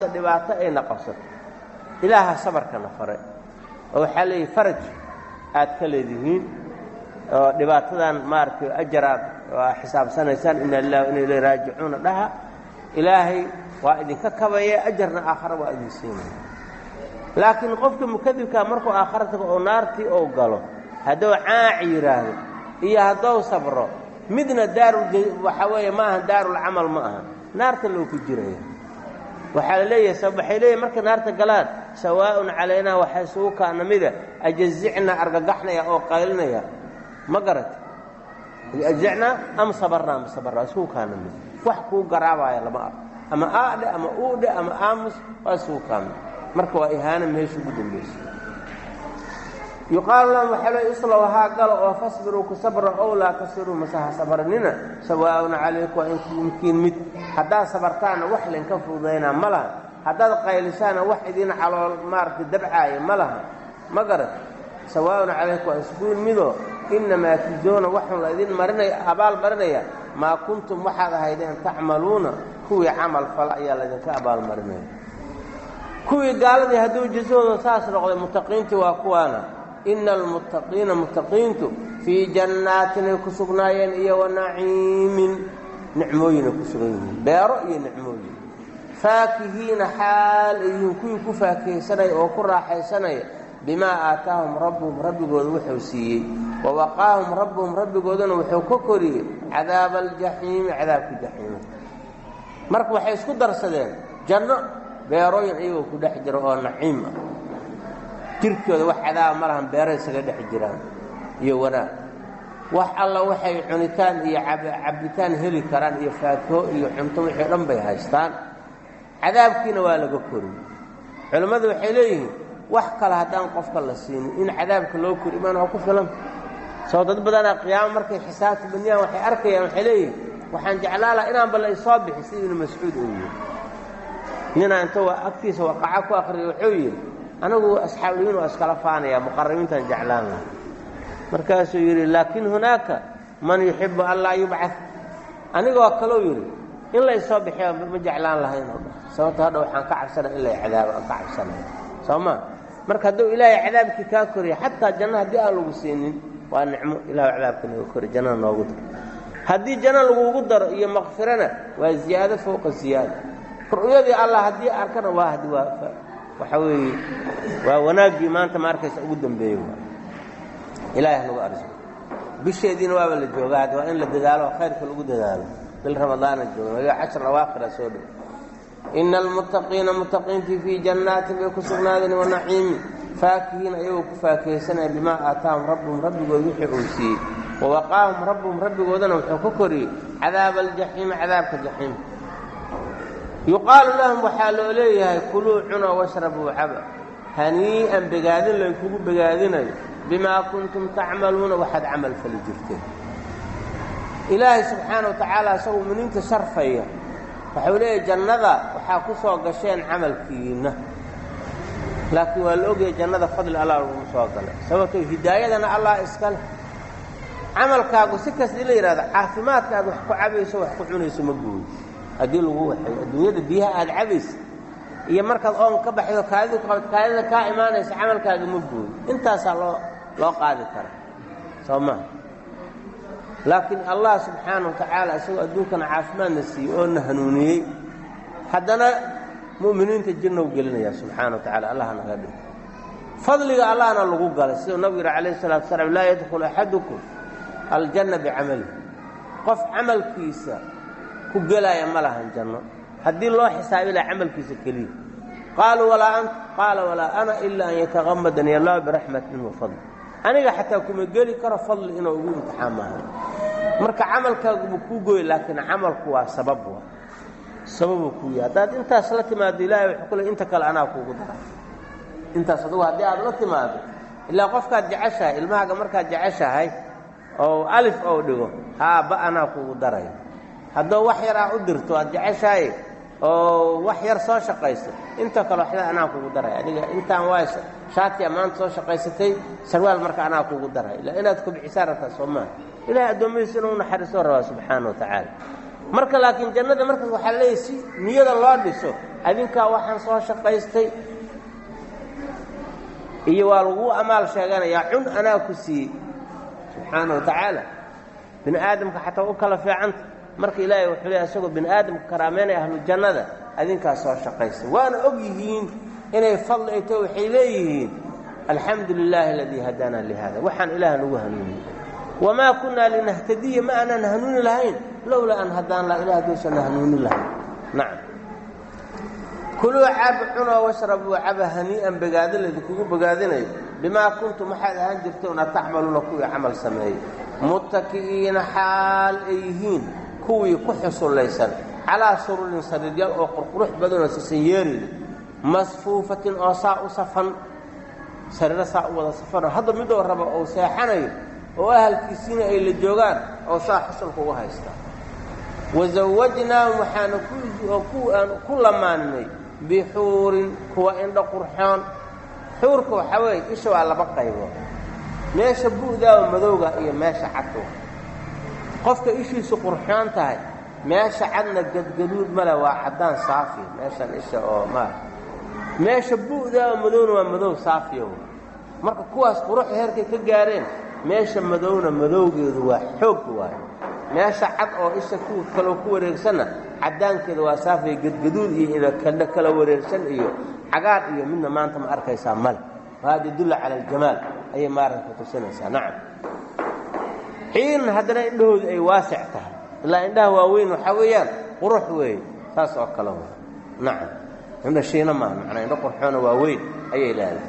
dhibaato ayna qabsato ilaaha sabarkana faray oo waxaa leeyahy faraj aad ka leedihiin oo dhibaatadan maaragtay ajaraad aa xisaabsanaysaan ina lilah ina ilay raajicuuna dhaha ilaahay waa idinka kabaya ajarna aakhara waa idin siinaya laakiin qofka mukadibkaa markuu aakhara tago oo naartii ou galo hadduu caaci yidhaahdo iyo haddou sabro midna daarul waxaa weeye ma aha daarulcamal ma aha naarta loo ku jiraya waxaa la leeyahay waxay leeyahy markay naarta galaan sawaa'un calaynaa waxaa isugu kaana mida ajazicnaa argagaxnaya oo qaylinaya ma garata ajazicnaa am sabarnaa ma sabarnaa isugu kaana mida wax kuu garaabaya lama arko ama aadhe ama uudhe ama aamus waa isugu kaamid marka waa ihaana meesha ugu dambaysa yuqaalu lahum waxaa le islow haa galo oo fasbiruu ku sabra ow laa tasiruu masaha sabarnina sawaa'un calayku waa inkiin mid haddaad sabartaana wax laynka fududaynaa ma laha haddaad qaylisaana wax idin calool maaragtay dabcaaya ma laha ma garat sawaa'un calayku waa iskuin midoo innamaa tujoona waxun la idin marinaya abaal marinaya maa kuntum waxaad ahaydeen tacmaluuna kuwii camal fala ayaa laydinka abaalmarinaya kuwii gaaladii hadduu jasahooda saas noqday muttaqiintii waa kuwaana ina almuttaqiina muttaqiintu fii jannaatinay ku sugnaayeen iyo wa naciimin nicmooyinay ku sugan yihiin beero iyo nicmooyin faakihiina xaal ay yihiin kuwii ku faakihaysanaya oo ku raaxaysanaya bimaa aataahum rabbuhum rabbigooda wuxuu siiyey wa waqaahum rabbuhum rabbigoodana wuxuu ka koriyey cadaaba aljaxiimi cadaabka jaxiima marka waxay isku darsadeen janno beerooyin iyagoo ku dhex jira oo naciim ah jirkooda wax cadaaba ma lahan beero isaga dhex jiraan iyo wanaag wax alla waxay cunitaan iyo cabbitaan heli karaan iyo faakiho iyo cunto wixii dhan bay haystaan cadaabkiina waa laga koriyey culimmadu waxay leeyihiin wax kale haddaan qofka la siinin in cadaabka loo kori imaan waa ku filan soo dad badanaa qiyaamo markay xisaabta badniyaan waxay arkayaan waxay leeyihiin waxaan jeclaa laha inaanba la isoo bixi sida ibnu mascuud uu yidhi ninaa inta agtiisa waqaca ku akriyay wuxuu yidhi anigu asxaabuliyiin waa iskala faanaya muqarabiintaan jeclaan laha markaasuu yidhi laakin hunaaka man yuxibu an laa yubcad anigoo kaleu yidhi in la isoo bixiya ma jeclaan lahayn oo dhan sababto hadha waxaan ka cabsanaya in lay cadaabo aan ka cabsanaya soo ma marka hadduu ilaahay cadaabkii kaa koriya xataa janno haddii aan lagu siinin waa nicmo ilahu cadaabka naga kori jannada noogu daro haddii janno lagugu daro iyo makfirana waa ziyaado fowqa ziyaada ru'yadii allah haddii arkana waa hadi waa waxa weeye waa wanaaggii maanta ma arkaysa ugu dambeeyey waa ilaahay nagu arso bisheediina waaba la joogaa hadda waa in la dadaalo oo khayrka lagu dadaalo bil ramadaana jooga waliba cashar awaakira soo dhow ina almuttaqiina muttaqiintii fii jannaatin bay ku sugnaadeen wa naciimi faakihiina ayagoo ku faakihaysanaya bimaa aataahum rabbuhum rabbigood wixii uu siiyey wa waqaahum rabbuhum rabbigoodana wuxuu ka koriyey cadaaba aljaxiimi cadaabka jaxiim yuqaalu lahum waxaa loo leeyahay kuluu cuna washrabuu caba hanii'an begaadin laynkugu begaadinayo bimaa kuntum tacmaluuna waxaad camal fali jirteen ilaahay subxaana wa tacaala isagoo muminiinta sharfaya waxau leeyahay jannada waxaa ku soo gasheen camalkiinna laakiin waa la ogayay jannada fadli allah laguma soo galay sababtoo hidaayadana allah iska leh camalkaagu si kasta in la yidhahdo caafimaadka aad wax ku cabayso wax ku cunayso ma gooyo haddii lagu waxay adduunyada biyaha aad cabaysa iyo markaad oon ka baxdo kaadidu qabad kaadida kaa imaanaysa camalkaaga ma gooyo intaasaa loo loo qaadi karaa soo maha laakiin allah subxaana wa tacaala isagoo adduunkana caafimaadna siiyey oo na hanuuniyey haddana mu'miniinta jirnow gelinaya subxaana wa tacala allah naga dhig fadliga allahna lagu galay siduu nabigu yihi calayh salatu wasalaam laa yadkhulu axadukum aljanna bicamalihi qof camalkiisa ku gelaya ma lahan janno haddii loo xisaabi laha camalkiisa keliya qaaluu walaa anta qaala walaa ana ilaa an yataqamadani allah biraxmatin wa fadli aniga xataa kuma geli karo fadli inuu ugu imtixaan maaha marka camalkaaguma kuu gooy laakiin camalku waa sabab waa sababuu kuu yahay haddaad intaas la timaado ilahay wuxuu ku le inta kale anaa kuugu dara intaas adugu haddii aad la timaado ilaa qofkaad jeceshahay ilmahaaga markaad jeceshahay oo alif ou dhigo haa ba anaa kuugu daraya haddoo wax yar aa u dirto aad jeceshahay oo wax yar soo shaqayso inta kale waxda anaa kugu daraya adiga intaan waa shaatiya maanta soo shaqaysatay sarwaal marka anaa kugu daraya ila inaad kubcisaa rabtaa soo maaha ilahay addoommadiisa inuu naxariisoo rabaa subxaana wa tacaala marka laakiin jannada markaas waxaa leeyahy si niyada loo dhiso adinkaa waxaan soo shaqaystay iyo waa laguu amaal sheeganayaa cun anaa ku siiyey subxaana wa tacaala bini aadamka xataa u kala fiicanta marka ilaahay wuxuu leeyahy isagoo bini aadamka karaameynaya ahlu jannada adinkaa soo shaqaystay waana og yihiin inay fadli ay taho waxay leeyihiin alxamdu lilaahi aladii hadaana lihada waxaan ilaah nagu hanuuniyey wamaa kunnaa linahtadiya ma aanaan hanuuni lahayn lowlaa an hadaan la ilah haduusanna hanuuni lahayn nacam kuluu cab cunoo washrabuu caba hanii'an bogaado laydinkugu bogaadinayo bimaa kuntum waxaad ahaan jirtoona tacmaluuna kuwii camal sameeyey muttaki'iina xaal ay yihiin kuwii ku xusullaysan calaa sururin sariiryaal oo qurqurux badanoo sisanyeerida masfuufatin oo saa u safan sariiro saa u wada safanoo hadda midoo raba ou seexanayo oo ahalkiisiina ay la joogaan oo saa xusulka ugu haystaa wasawajnaahum waxaana aan ku lamaaninay bixuurin kuwa indho qurxoon xuurka waxaa weeye isha waa laba qaybood meesha bu'daaba madowga iyo meesha cadka qofka ishiisu qurxoon tahay meesha cadna gadgaduud male waa caddaan saafi meeshan isha oo maara meesha bu'daaba madowna waa madow saafiya w marka kuwaas quruxda heerkay ka gaareen meesha madowna madowgeedu waa xoog waayo meesha cad oo isha ku kaloo ku wareegsanna caddaankeeda waa saafiya gadgaduud iyo inakandha kala wareegsan iyo cagaar iyo midna maanta ma arkaysaa male wahada yadulla cala aljamaal ayay maaranka tusinaysaa nacam xiin haddana indhahoodu ay waasic tahay ilaa indhaha waaweyn waxaa weeyaan qurux weeye saas oo kale wa nacam indha shiina maaha macnaa indho qurxoona waaweyn ayay leedahay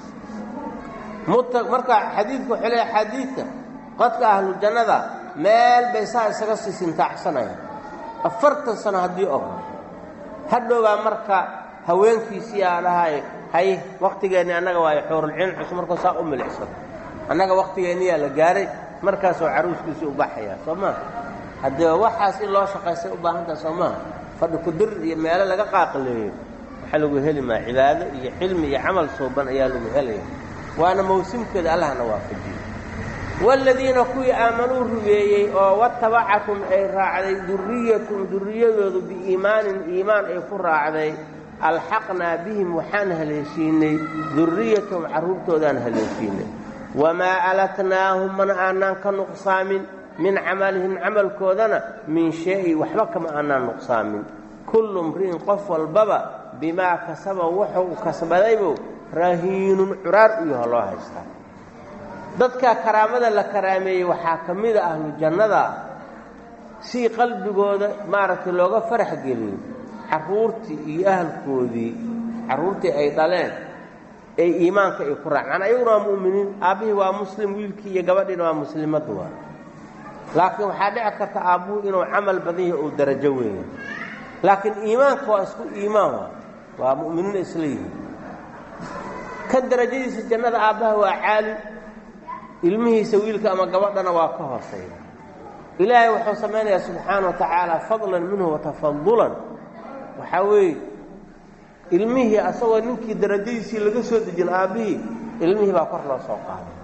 marka xadiidka wuxuu leeyahay xadiidka qodka ahlu jannada meel bay saa isaga sii sintaacsanayaan afartan sano haddii og hadhowbaa marka haweenkiisii aa dhahay hay wakhtigeenni annaga waayo xuurulciin cusub markuu saa u milicsado annaga wakhtigeenniyaa la gaaray markaasoo caruuskiisii u baxayaa soo maaha haddee waxaas in loo shaqaystay u baahantaha soo maaha fadhi kudir iyo meelo laga qaaqaleeyo waxaa lagu heli maa cibaado iyo cilmi iyo camal suuban ayaa lagu helaya waana mawsimkeeda allahna waafajiyo waaladiina kuwii aamanuu rumeeyey oo watabacakum ay raacday durriyatum durriyadoodu biiimaanin iimaan ay ku raacday alxaqnaa bihim waxaan haleeshiinay durriyatahum carruurtoodaan haleeshiinay wamaa alatnaahum mana aanaan ka nuqsaamin min camalihim camalkoodana min shay waxba kama aanaan nuqsaamin kullu mri'in qof walbaba bimaa kasaba wuxuu kasbadaybu rahiinun curaar u yaho loo haystaa dadka karaamada la karaameeyey waxaa ka mida ahlu jannada si qalbigooda maaragtay looga farax geliyo carruurtii iyo ahalkoodii carruurtii ay dhaleen ee iimaanka ay ku raacaan ayaguna waa mu'miniin aabbihii waa muslim wiilkii iyo gabadhiina waa muslimaddu waa laakiin waxaa dhici karta aabbuhu inuu camal badan yahay uu darajo weeya laakiin iimaanka waa isku iimaan waa waa mu'miniin isla yihiin ka darajadiisa jannada aabbaha waa caali ilmihiisa wiilka ama gabadhana waa ka hooseeya ilaahay wuxuu samaynayaa subxaana wa tacaala fadlan minhu watafadulan waxaa weeye ilmihii asagoo ninkii darajadiisii laga soo dejin aabbihii ilmihii baa kor loo soo qaaday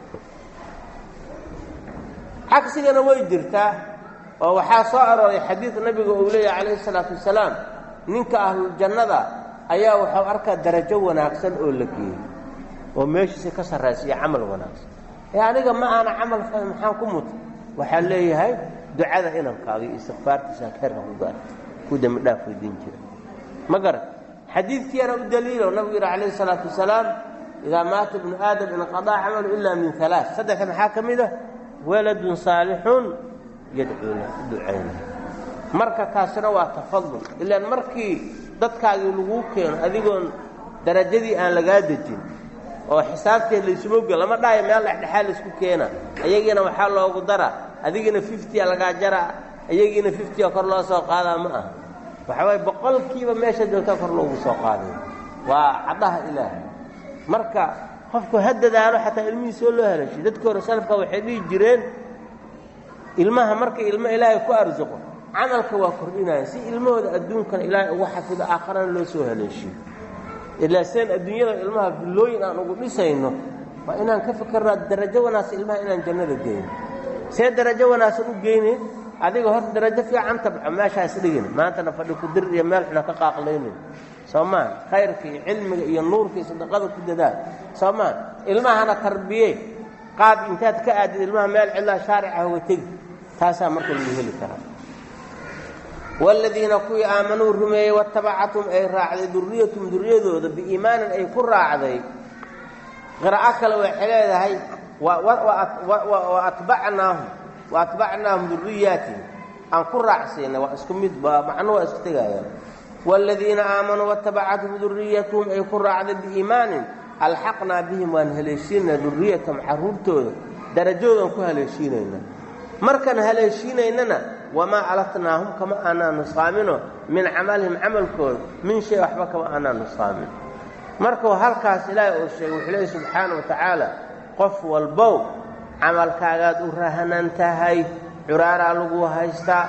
cagsigana way jirtaa oo waxaa soo arooray xadiid nabiga uu leeyahy calayhi isalaatu wasalaam ninka ahluljannada ayaa wuxuu arkaa darajo wanaagsan oo la geeyey oo meeshiisa ka sarraysiiyo camal wanaagsan ee aniga ma aana camal fahay maxaan ku muta waxaa leeyahay ducada inankaaga iyo istikfaartiisa heerka ku gaar ku dembi dhaaf weydiin jira ma garan xadiidkiiana u daliilo nabigu yidhi calayhi isalaatu wasalaam idaa maata ibnu aadam inqadaa camalu ilaa min alaa saddexda maxaa ka mid ah waladun saalixun yadcuu lah ducayna marka taasina waa tafadul ilaan markii dadkaagii laguu keeno adigoon darajadii aan lagaa dejin oo xisaabteed laysuma oge lama dhaayo meel dhexdhexaa laysku keena ayagiina waxaa loogu dara adigiina fiftia lagaa jaraa ayagiina fiftia kor loo soo qaadaa ma aha waxa waaye boqolkiiba meesha joogtaa kor loogu soo qaaday waa caddaha ilaahay marka qofku ha dadaalo xataa ilmihiisoo loo helashay dadkii hore salafka waxay dhihi jireen ilmaha marka ilmo ilaahay ku arsuqo camalka waa kordhinaya si ilmahooda adduunkana ilaahay ugu xafido aakharana loo soo haleeshiyo ilaa seen adduunyada ilmaha billooyin aan ugu dhisayno waa inaan ka fikirnaa darajo wanaagsan ilmaha inaan jannada geyno see darajo wanaagsan u geyne adiga horta darajo fiican tabco meeshaas dhigin maantana fadhi ku dir iyo meel xuna ka qaaqlaynin soo maa khayrka iyo cilmiga iyo nuurka iyo sadaqada ku dadaal soo maa ilmahana tarbiye qaad intaad ka aadid ilmaha meel cidlaa shaarica hoga tegi taasaa marka lagu heli karaa waaladiina kuwii aamanuu rumeeyey watabacathum ay raacday duriyatum duriyadooda biiimaanin ay ku raacday qiraa'o kale waxay leedahay wa atbacnaahum wa atbacnaahum duriyaatihim aan ku raacsiinay waa isku mid ba macno waa isku tegayaan waaladiina aamanuu watabacathum duriyatuhum ay ku raacday biiimaanin alxaqnaa bihim waan haleeshiinaa duriyatahum carruurtooda darajoodan ku haleeshiinayna markaan haleeshiinaynana wamaa alatnaahum kama aanaa nusqaamino min camalihim camalkooda min shay waxba kama aanaa nusqaamin markuu halkaas ilaahay uu sheegay wuxuu leeyahy subxaana wa tacaala qof walbow camalkaagaad u rahanan tahay curaaraa lagu haystaa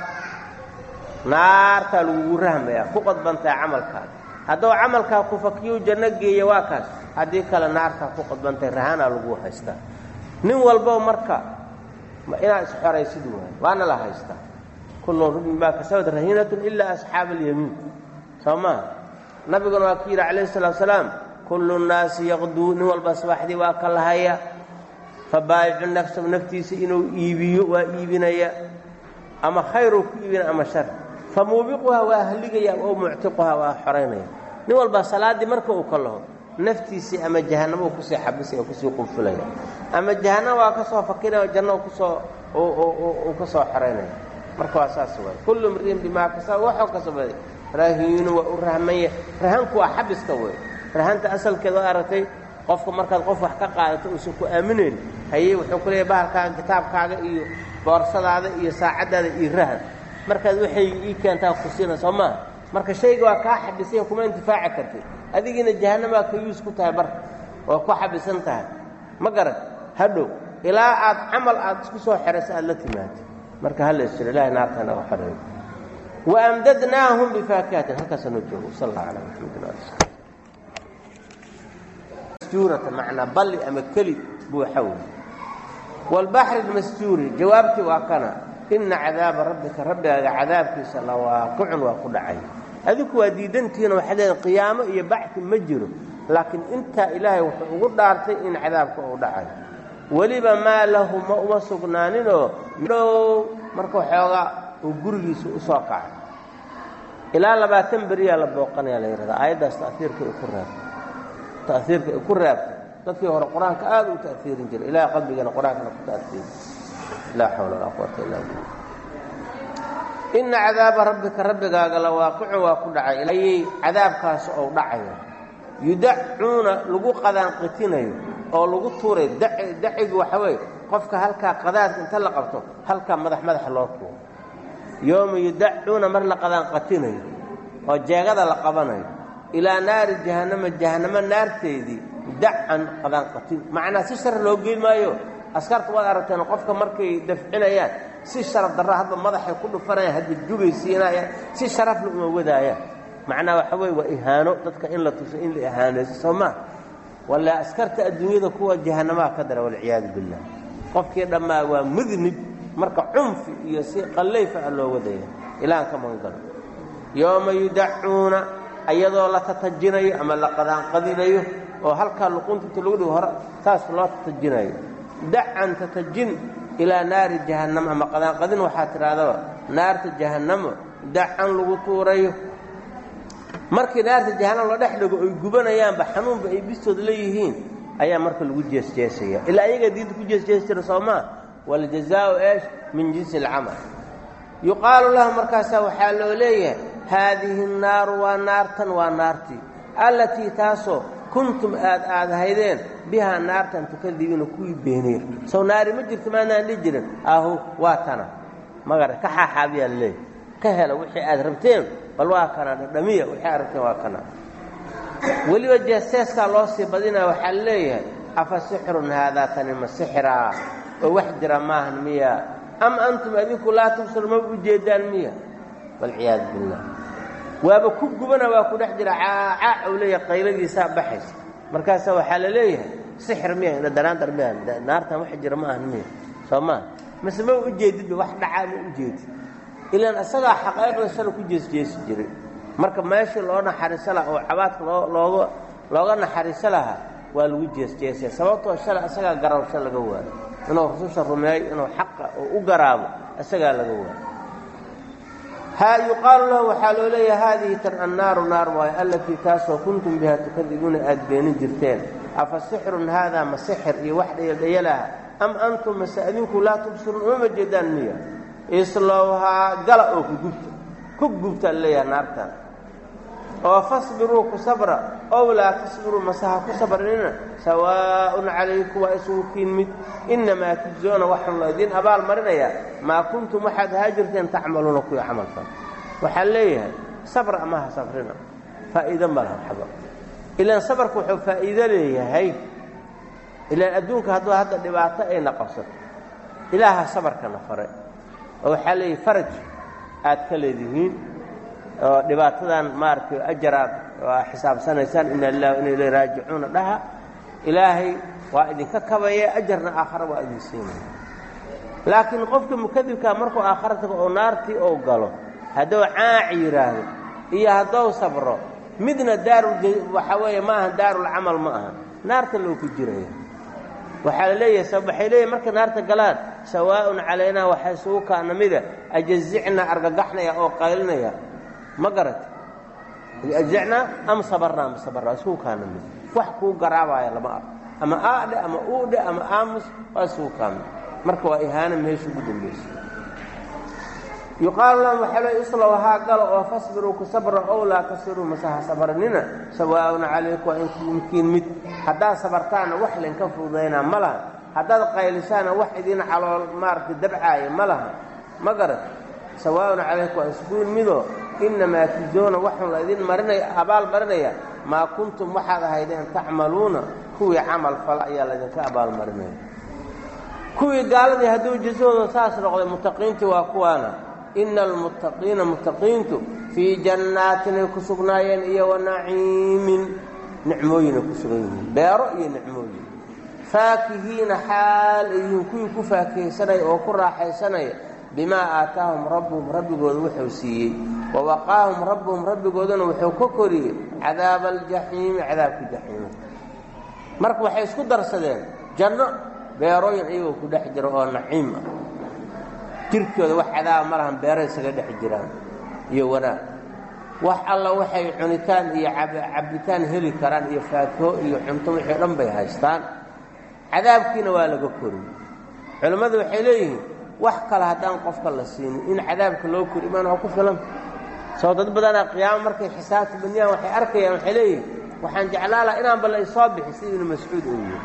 naartaa lagugu rahmayaa ku qodbantahay camalkaada hadduu camalkaa ku fakiyu janno geeya waa kaas haddii kale naartaa ku qodbantahay rahanaa lagu haystaa nin walbow marka inaad isxoraysid waay waana la haystaa kullun rubin maa kasabad rahiinatun ilaa asxaaba alyamiin soo maha nabiguna waa ku yidhi calayhi salatu salaam kullu nnaasi yaqduu nin walba subaxdii waa ka lahaya fabaayicu nafsahu naftiisa inuu iibiyo waa iibinaya ama khayruu ku iibinaya ama shar fa muubiquhaa waa haligaya oo muctiquhaa waa xoraynaya nin walba salaaddii marka uu ka laho naftiisii ama jahannamo uu kusii xabisaya kusii qunfulaya ama jahannama waa ka soo fakinaya janno kusoo uu ka soo xoraynaya marka waa saas waay kullu mriin bimaa kasaba waxuu kasabaday rahiinu waa u rahmanya rahanku waa xabiska wey rahanta asalkeed waa aragtay qofka markaad qof wax ka qaadato uusan ku aaminayn haye wuxuu ku leeyahy bahalkaaga kitaabkaaga iyo boorsadaada iyo saacaddaada iyo rahan markaad waxay ii keentaa ku siina soo maaha marka shayga waa kaa xabisanya kuma intifaaci kartid adigiina jahannamaa ka yuus ku tahay barka waa ku xabisan tahay ma garan hadhow ilaa aad camal aad isku soo xerayso aad la timaado marka hala isjiro ilahay naarta naga xoreeyo waamdadnaahum bifaakihatin halkaasa noo joogo sal allah calaa maxamedin ali masjuurata macnaa balli ama keli buuxa wey waalbaxri almasjuuri jawaabtii waa kana ina cadaaba rabbika rabbigaaga cadaabkiisa la waaqicun waa ku dhacay adinku waa diidantihiin waxaad leedahay qiyaamo iyo bacti ma jiro laakiin intaa ilaahay wuxuu ugu dhaartay in cadaabka uu dhacay weliba maa lahu ma uma sugnaaninoo dhow marka waxoogaa uu gurigiisa u soo kacay ilaa labaatan beriyaa la booqanayaa la yidhahdaa aayaddaas ta'hiirka ay ku raabtay ta'hiirka ay ku raabtay dadkii hore qur-aanka aad u ta'hiirin jiray ilahay qalbigana qur-aankana ku ta'hiiri laa xawla walaa quwata illaa billah ina cadaaba rabbika rabbigaaga la waaqicun waa ku dhacay ayay cadaabkaas ou dhacayo yudacuuna lagu qadaanqitinayo oo lagu tuuray dacigu waxa weeye qofka halkaa qadaadka inta la qabto halkaa madax madaxa loo tuuro yooma yudacuuna mar la qadaanqatinayo oo jeegada la qabanayo ilaa naari jahannama jahannamo naarteedii dacan qadaanqatin macnaa si shar loo geyn maayo askarta waad aragteen qofka markay dafcinayaan si sharaf darra hadba madaxay ku dhufanayaan hadba jugay siinayaan si sharafla uma wadaayaan macnaa waxa weye waa ihaano dadka in la tuso in la ihaanayso soo maa walla askarta adduunyada kuwa jahannamaha ka dara walciyaadu billah qofkii dhammaa waa mudnib marka cunfi iyo si qallayfa ah loo wadaya ilahan ka magangalo yooma yudacuuna iyadoo la tatajinayo ama la qadaanqadinayo oo halkaa luqunta inta lagu dhigo hore saas loo tatajinayo dacan tatajin ilaa naari jahannamo ama qadaanqadin waxaa tidhahdaba naarta jahannamo dacan lagu tuurayo markii naarta jahannamo la dhex dhigo oy gubanayaanba xanuunba ay bistooda leeyihiin ayaa marka lagu jeesjeesaya ilaa ayagaa diinta ku jeesjeesi jira soo maa waljazaau eesh min jinsi alcamal yuqaalu lahu markaasaa waxaa loo leeyahay haadihi annaaru waa naartan waa naartii allatii taasoo kuntum aad aad haydeen bihaa naartan tukadibiina kuwii beeneer sow naari ma jirto maanaan dhihi jirin ahu waa tana magara ka xaaxaabiyaa laleeyahy ka hela wixii aad rabteen bal waa kana dhadhamiya wixii aad rabteen waa kana weliba jeeseeskaa loo sii badinaya waxaa leeyahay afa sixrun haadaa tani ma sixiraa oo wax jira maahan miya am antum adinku laa tubsir ma ujeedaan miya walciyaadu billah waaba ku gubana waa ku dhex jira caacaac uu leeyahay qayladiisaa baxaysa markaasaa waxaa la leeyahay sixir miya ina danaandar miya naartan wax jira ma ahan miya soo maa mase ma ujeedidba wax dhacaa ma ujeedid ilaan isagaa xaqaaiqda shala ku jeesjeesi jiray marka meeshii loo naxariiso lahaa oo cabaadka loo looga looga naxariiso lahaa waa lagu jeesjeesaya sababtoo shalay isagaa garawsho laga waayo inuu rususha rumeeyo inuu xaqa oo u garaabo isagaa laga waayo ha yuqaalu lahu waxaa loo leeyahay haadihi tan annaaru naar waayo allatii taasoo kuntum biha tukadibuuna aad beenin jirteen afa sixrun haadaa ma sixir iyo wax dhayaldhayalaha am antum mase adinku laa tubsiruun umama jeedaan miya islowhaa gala oo ku gubta ku gubtaa leeyahay naartan oo fasbiruu ku sabra ow laa tasbiruu mase ha ku sabrinina sawaa'un calaykum waa isugu kiin mid innamaa tujzoona waxaan loo idiin abaal marinayaa maa kuntum waxaad ahaa jirteen tacmaluuna kuwii camalkan waxaa leeyahay sabra ama ha sabrina faa'iido ma laha waxba ilaan sabarka wuxuu faa'iido leeyahay ilaan adduunka hadduu hadda dhibaato ayna qabsato ilaaha sabarkana fare oo waxaa leeyahay faraj aad ka leedihiin oo dhibaatadan maaragtay ajaraad waa xisaabsanaysaan ina lilah ina ilay raajicuuna dhaha ilaahay waa idinka kabaya ajarna aakhara waa idin siinaya laakiin qofka mukadibkaa markuu aakhara tago oo naartii ou galo hadduu caaci yidhaahdo iyo haddou sabro midna daarul waxaa weeye ma aha daarulcamal ma aha naarta loo ku jiraya waxaa la leeyahay sabab waxay leeyahay markay naarta galaan sawaa'un calaynaa waxaa isugu kaana mida ajazicna argagaxnaya oo qaylinaya ma garata ajazicnaa am sabarnaa ma sabarnaa isugu kaana mida wax kuu garaabaya lama arko ama aadhe ama uudhe ama aamus waa isugu kaamid marka waa ihaana meesha ugu dambaysa yuqaalu lahum waxaa loo islow haa galo oo fasbiruu ku sabra ow laa tasiruu mase ha sabarnina sawaa'un calayku waa inkumkiin mid haddaad sabartaana wax laynka fududaynaa ma laha haddaad qaylisaana wax idiin calool maaragtay dabcaaya ma laha ma garat sawaa'un calayku waa iskuin midoo innamaa tujoona waxun la idin marinaya abaal marinaya maa kuntum waxaad ahaydeen tacmaluuna kuwii camal fala ayaa laydinka abaalmarinaya kuwii gaaladii hadduu jasahooda saas noqday muttaqiintii waa kuwaana ina almuttaqiina muttaqiintu fii jannaatinay ku sugnaayeen iyo wa naciimin nicmooyinay ku sugan yihiin beero iyo nicmooyin faakihiina xaal ay yihiin kuwii ku faakihaysanaya oo ku raaxaysanaya bimaa aataahum rabbuhum rabbigooda wuxuu siiyey wa waqaahum rabbuhum rabbigoodana wuxuu ka koriyey cadaaba aljaxiimi cadaabka jaxiima marka waxay isku darsadeen janno beerooyin iyagoo ku dhex jira oo naciim ah jirkooda wax cadaaba ma lahan beero isaga dhex jiraan iyo wanaag wax alla waxay cunitaan iyo cabbitaan heli karaan iyo faakiho iyo cunto wixii dhan bay haystaan cadaabkiina waa laga koriyey culimmadu waxay leeyihiin wax kale haddaan qofka la siinin in cadaabka loo kori imaan waa ku filan soo dad badanaa qiyaamo markay xisaabta badniyaan waxay arkayaan waxay leeyihiin waxaan jeclaa laha inaanba la isoo bixi sida ibnu mascuud uu yidhi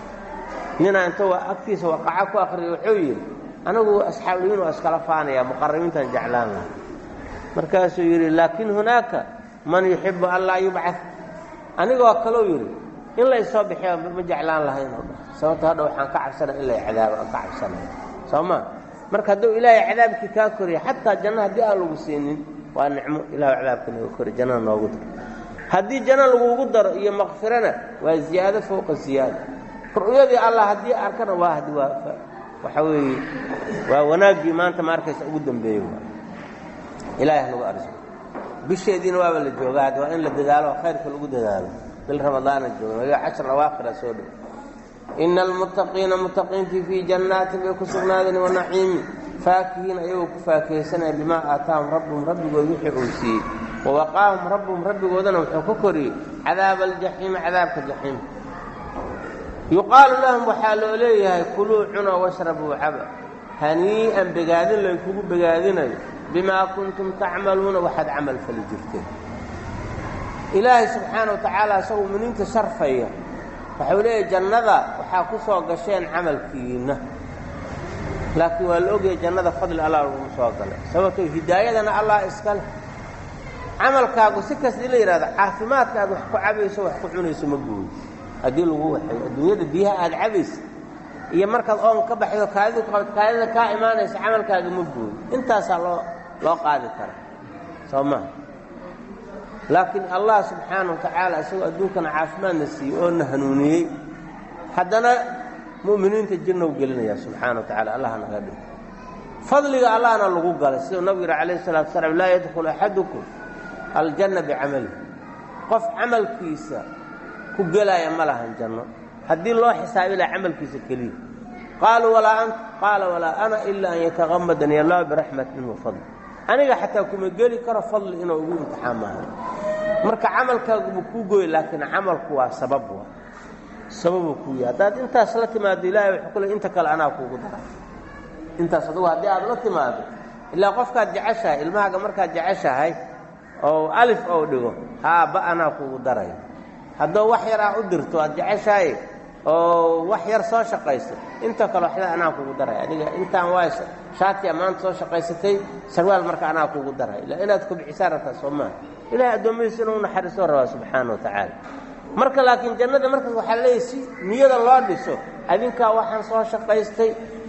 ninaa inta agtiisa waqaca ku akriyay wuxuu yidhi anigu asxaabuliyiin waa iskala faanaya muqarabiintaan jeclaan laha markaasuu yidhi laakin hunaaka man yuxibu an laa yubcad anigoo kaleu yidhi in la isoo bixiya ma jeclaan lahayn oo dha sababto hadha waxaan ka cabsanaya in lay cadaabo aan ka cabsanaya soo ma marka hadduu ilaahay cadaabkii kaa koriya xataa janno haddii aan lagu siinin waa nicmo ilahu cadaabka nooga kori jannada noogu daro haddii janno lagugu daro iyo makfirana waa ziyaado fowqa ziyaada ru'yadii allah haddii arkana waa hadi waa waxa weeye waa wanaaggii maanta ma arkaysa ugu dambeeyey waa ilaahay nagu arso bisheediina waaba la joogaa hadda waa in la dadaalo oo khayrka lagu dadaalo bil ramadaana jooga waga cashar awaakhira soo dhow ina almuttaqiina muttaqiintii fii jannaatin bay ku sugnaadeen wa naciimi faakihiina ayagoo ku faakihaysanaya bimaa aataahum rabbuhum rabbigood wixii uu siiyey wa waqaahum rabbuhum rabbigoodana wuxuu ka koriyey cadaaba aljaxiimi cadaabka jaxiim yuqaalu lahum waxaa loo leeyahay kuluu cuna washrabuu caba hanii'an begaadin laynkugu begaadinayo bimaa kuntum tacmaluuna waxaad camal fali jirteen ilaahay subxaana wa tacaala isagoo muminiinta sharfaya waxau leeyahay jannada waxaa ku soo gasheen camalkiinna laakiin waa la ogayay jannada fadli allah laguma soo galay sababtoo hidaayadana allah iska leh camalkaagu si kasta in la yidhahdo caafimaadka aad wax ku cabayso wax ku cunayso ma gooyo haddii lagu waxay adduunyada biyaha aad cabaysa iyo markaad oon ka baxdo kaadidu qabat kaadida kaa imaanaysa camalkaaga ma gooyo intaasaa loo loo qaadi karaa soo maha laakiin allah subxaana wa tacaala isagoo adduunkana caafimaadna siiyey oo na hanuuniyey haddana mu'miniinta jirnow gelinaya subxaana wa tacala allah naga dhig fadliga allahna lagu galay siduu nabigu yidhi calayhi salatu wasalaam laa yadkhulu axadukum aljanna bicamalihi qof camalkiisa ku gelaya ma lahan janno haddii loo xisaabi laha camalkiisa keliya qaaluu walaa anta qaala walaa ana ilaa an yataqamadani allah biraxmatin wa fadli aniga xataa kuma geli karo fadli inuu ugu imtixaan maaha marka camalkaaguba kuu gooy laakiin camalku waa sabab waa sababuu kuu yahay haddaad intaas la timaado ilahay wuxuu ku le inta kale anaa kuugu dara intaas adugu haddii aad la timaado ilaa qofkaad jeceshahay ilmahaaga markaad jeceshahay oo alif ou dhigo haa ba anaa kuugu darayo haddoo wax yar aa u dirto aad jeceshahay oo wax yar soo shaqayso inta kale waxda anaa kuugu daraya adiga intaan waa shaatiya maanta soo shaqaysatay sarwaal marka anaa kuugu daraya ila inaad kubcisaan rabtaa soo maaha ilahay addoommadiisa inuu naxariisoo rabaa subxaana wa tacaala marka laakiin jannada markaas waxaa leeyahy si niyada loo dhiso adinkaa waxaan soo shaqaystay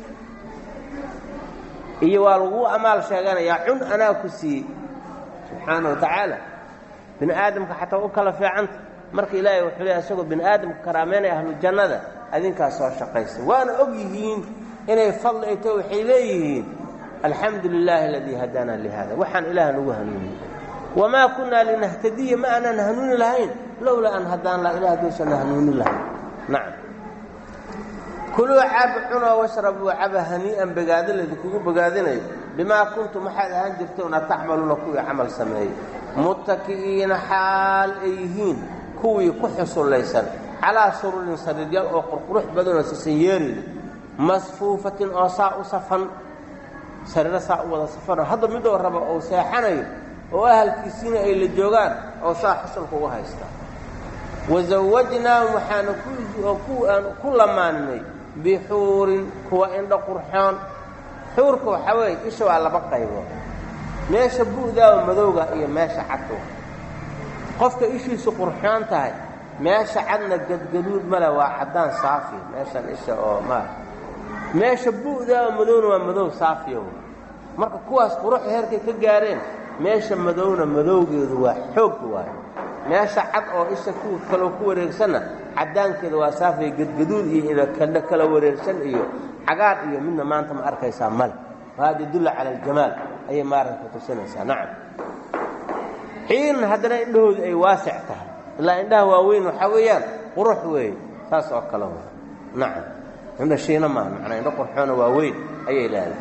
iyo waa laguu amaal sheeganayaa cun anaa ku siiyey subxaana wa tacaala bini aadamka xataa u kala fiicanta marka ilaahay wuxuu leeyahy isagoo bini aadamka karaameynaya ahlu jannada adinkaa soo shaqaystay waana og yihiin inay fadli ay taho waxay leeyihiin alxamdu lilaahi aladii hadaana lihada waxaan ilaah nagu hanuuniyey wamaa kunnaa linahtadiya ma aanaan hanuuni lahayn lowlaa an hadaan la ilah haduusanna hanuuni lahayn nacam kuluu cab cunoo washrabuu caba hanii'an bogaado laydinkugu bogaadinayo bimaa kuntum waxaad ahaan jirtoona tacmaluuna kuwii camal sameeyey muttaki'iina xaal ay yihiin kuwii ku xusullaysan calaa sururin sariiryaal oo qurqurux badanoo sisanyeerina masfuufatin oo saa u safan sariiro saa u wada safanoo hadda midoo raba ou seexanayo oo ahalkiisiina ay la joogaan oo saa xusulka ugu haystaa wasawajnaahum waxaana aan ku lamaaninay bixuurin kuwa indho qurxoon xuurka waxaa weeye isha waa laba qaybood meesha bu'daawa madowga iyo meesha cadka qofka ishiisu qurxoon tahay meesha cadna gadgaduud male waa caddaan saafi meeshan isha oo maara meesha bu'daawa madowna waa madow saafiya w marka kuwaas quruxda heerkay ka gaareen meesha madowna madowgeedu waa xoog waayo meesha cad oo isha kuwa kaloo ku wareegsanna caddaankeeda waa saafiya gadgaduud iyo inakandha kala wareegsan iyo cagaar iyo midna maanta ma arkaysaa male wahada yadulla cala aljamaal ayay maaranka tusinaysaa nacam xiin haddana indhahoodu ay waasic tahay ilaa indhaha waaweyn waxaa weeyaan qurux weeye saas oo kale w nacam indha shiina maaha macnaa indho qurxoona waaweyn ayay leedahay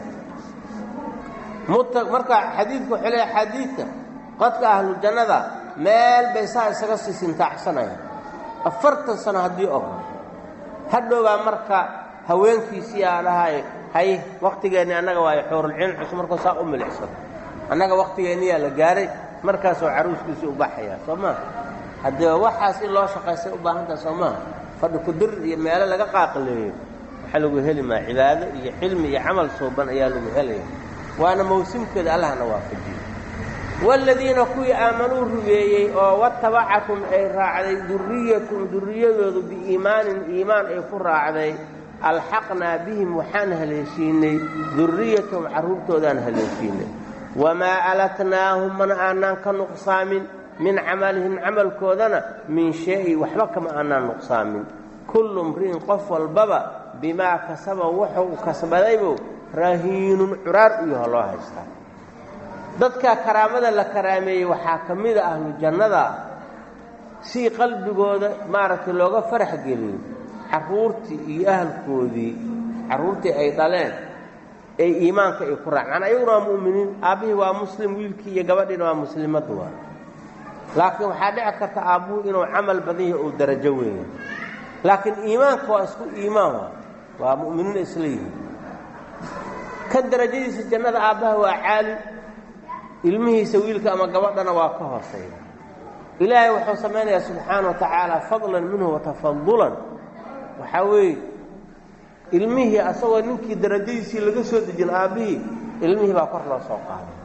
marka xadiidka wuxuu leeyahay xadiidka qodka ahlu jannada meel bay saa isaga sii sintaacsanayaan afartan sano haddii og hadhowbaa marka haweenkiisii aa dhahay hay wakhtigeenni annaga waayo xuurulciin cusub markuu saa u milicsado annaga wakhtigeenniyaa la gaaray markaasoo caruuskiisii u baxayaa soo maaha haddee waxaas in loo shaqaystay u baahantaha soo maaha fadhi kudir iyo meelo laga qaaqaleeyo waxaa lagu heli maa cibaado iyo cilmi iyo camal suuban ayaa lagu helaya waana mawsimkeeda allahna waafajiyo waaladiina kuwii aamanuu rumeeyey oo watabacakum ay raacday durriyatum durriyadoodu biiimaanin iimaan ay ku raacday alxaqnaa bihim waxaan haleeshiinay durriyatahum carruurtoodaan haleeshiinay wamaa alatnaahum mana aanaan ka nuqsaamin min camalihim camalkoodana min shay waxba kama aanaan nuqsaamin kullu mri'in qof walbaba bimaa kasaba wuxuu kasbadaybu rahiinun curaar u yaho loo haystaa dadka karaamada la karaameeyey waxaa ka mida ahlu jannada si qalbigooda maaragtay looga farax geliyo carruurtii iyo ahalkoodii carruurtii ay dhaleen ee iimaanka ay ku raacaan ayaguna waa mu'miniin aabbihii waa muslim wiilkii iyo gabadhiina waa muslimaddu waa laakiin waxaa dhici karta aabbuhu inuu camal badan yahay uu darajo weeya laakiin iimaanka waa isku iimaan waa waa mu'miniin isla yihiin ka darajadiisa jannada aabbaha waa caali ilmihiisa wiilka ama gabadhana waa ka hooseeya ilaahay wuxuu samaynayaa subxaana wa tacaala fadlan minhu watafadulan waxaa weeye ilmihii asagoo ninkii darajadiisii laga soo dejin aabbihii ilmihii baa kor loo soo qaaday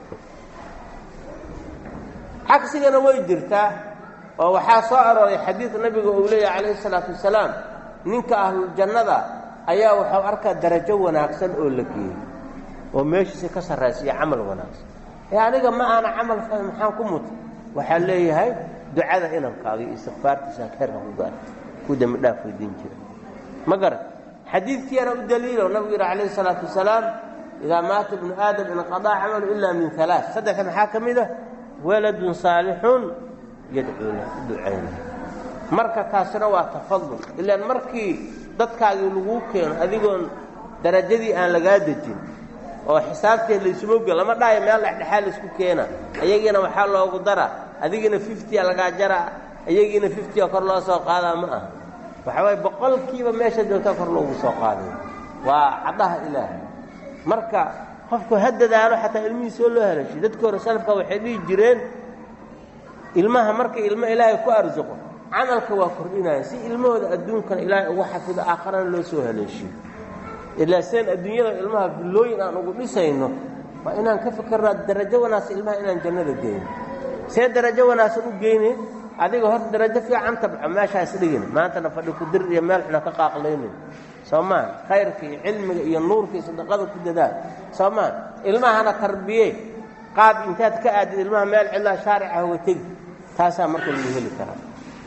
cagsigana way jirtaa oo waxaa soo arooray xadiid nabiga uu leeyahy calayhi isalaatu wasalaam ninka ahluljannada ayaa wuxuu arkaa darajo wanaagsan oo la geeyey oo meeshiisa ka sarraysiiyo camal wanaagsan ee aniga ma aana camal fahay maxaan ku muta waxaa leeyahay ducada inankaaga iyo istikfaartiisa heerka ku gaar ku dembi dhaaf weydiin jira ma garan xadiidkiiana u daliilo nabigu yidhi calayhi isalaatu wasalaam idaa maata ibnu aadam inqadaa camalu ilaa min alaa saddexda maxaa ka mid ah waladun saalixun yadcuu lah ducayna marka taasina waa tafadul ilaan markii dadkaagii laguu keeno adigoon darajadii aan lagaa dejin oo xisaabteed laysuma oge lama dhaayo meel dhexdhexaa laysku keena ayagiina waxaa loogu dara adigina fiftia lagaa jaraa ayagiina fiftia kor loo soo qaadaa ma aha waxa waaye boqolkiiba meesha joogtaa kor loogu soo qaaday waa caddaha ilaahay marka qofku ha dadaalo xataa ilmihiisoo loo helashay dadka hore salafka waxay dhihi jireen ilmaha marka ilmo ilaahay ku arsuqo camalka waa kordhinaya si ilmahooda adduunkana ilaahay ugu xafido aakharana loo soo haleeshiyo ilaa seen adduunyada ilmaha billooyin aan ugu dhisayno waa inaan ka fikirnaa darajo wanaagsan ilmaha inaan jannada geyno see darajo wanaagsan u geyne adiga horta darajo fiican tabco meeshaas dhigin maantana fadhi ku dir iyo meel xuna ka qaaqlaynin soo maa khayrka iyo cilmiga iyo nuurka iyo sadaqada ku dadaal soo maa ilmahana tarbiye qaad intaad ka aadid ilmaha meel cidlaa shaarica hoga tegi taasaa marka lagu heli karaa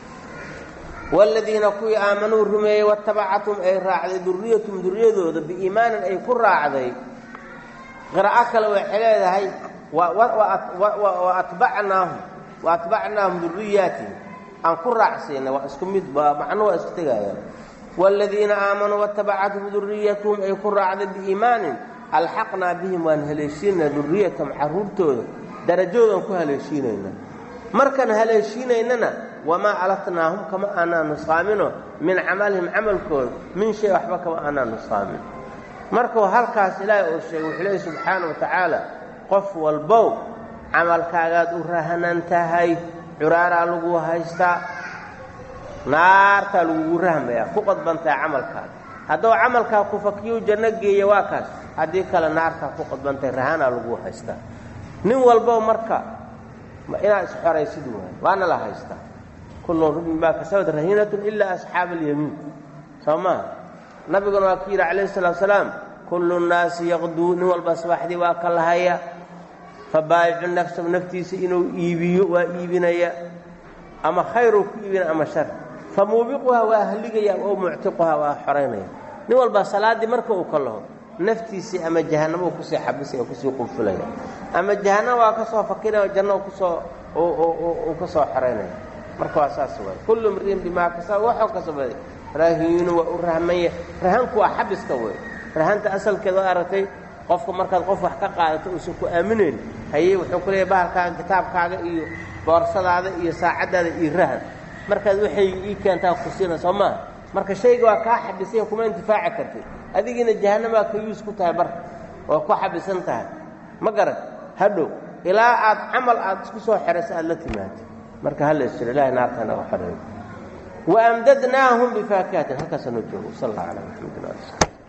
waaladiina kuwii aamanuu rumeeyey waatabacathum ay raacday duriyatum duriyadooda biiimaanin ay ku raacday qiraa'o kale waxay leedahay wa atbacnaahum wa atbacnaahum duriyaatihim aan ku raacsiinay waa isku mid macnu waa isku tegayaan waaladiina aamanuu waatabacathum duriyatuhum ay ku raacday biiimaanin alxaqnaa bihim waan haleeshiinayna duriyatahum carruurtooda darajoodan ku haleeshiinayna markaan haleeshiinaynana wamaa alatnaahum kama aanaa nusqaamino min camalihim camalkooda min shay waxba kama aanaa nusqaamin markuu halkaas ilaahay uu sheegay wuxuu leeyahy subxaana wa tacaala qof walbow camalkaagaad u rahanan tahay curaaraa lagu haystaa naartaa lagugu rahmayaa ku qodbantahay camalkaada hadduu camalkaa ku fakiyu janno geeya waa kaas haddii kale naartaa ku qodbantahay rahanaa lagu haystaa nin walbow marka inaad isxoraysid waay waana la haystaa kullun rubin maa kasabad rahiinatun ilaa asxaaba alyamiin soo maha nabiguna waa ku yidhi calayhi salatu salaam kullu nnaasi yaqduu nin walba subaxdii waa ka lahaya fabaayicu nafsahu naftiisa inuu iibiyo waa iibinaya ama khayruu ku iibinaya ama shar fa muubiquhaa waa haligaya oo muctiquhaa waa xoraynaya nin walba salaaddii marka uu ka laho naftiisii ama jahannamo uu kusii xabisaya kusii qunfulaya ama jahannama waa ka soo fakiraya janno kusoo uu ka soo xoraynaya marka waa saas waay kullu mriin bimaa kasaba waxuu kasabaday rahiinu waa u rahmanya rahanku waa xabiska wey rahanta asalkeed waa aragtay qofka markaad qof wax ka qaadato uusan ku aaminayn hayey wuxuu ku leeyahy bahalkaaga kitaabkaaga iyo boorsadaada iyo saacaddaada iyo rahan markaad waxay ii keentaa kusiina soo maaha marka shayga waa kaa xabisanya kuma intifaaci kartid adigiina jahannamaa ka yuus ku tahay barka oo ku xabisan tahay ma garan hadhow ilaa aad camal aad isku soo xerayso aad la timaado marka hala isjiro ilahay naarta naga xoreeyo waamdadnaahum bifaakihatin halkaasa noo joogo sal allah calaa maxamedin ali